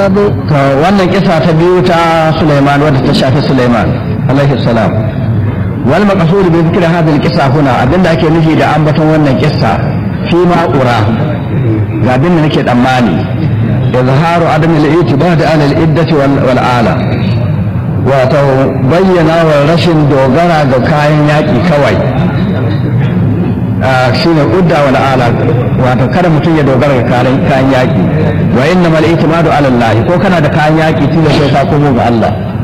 الكتاب to wannan kisa ta biyu ta Sulaiman wadda ta shafi Sulaiman alaihi salam wal maqsud bi dhikri hadhihi al-qissa huna abinda ake nufi da ambaton wannan kissa fi ma ura ga abin da nake tsammani izharu adam al-i'tibad ala al-iddati wal wal ala wato bayyana wa rashin dogara ga kayan yaki kawai shi ne udda wal ala wato kada mutum ya dogara ga kayan kayan yaki wa innamal i'timadu ala Allah ko kana da kayan yaki tunda sai ka komo ga Allah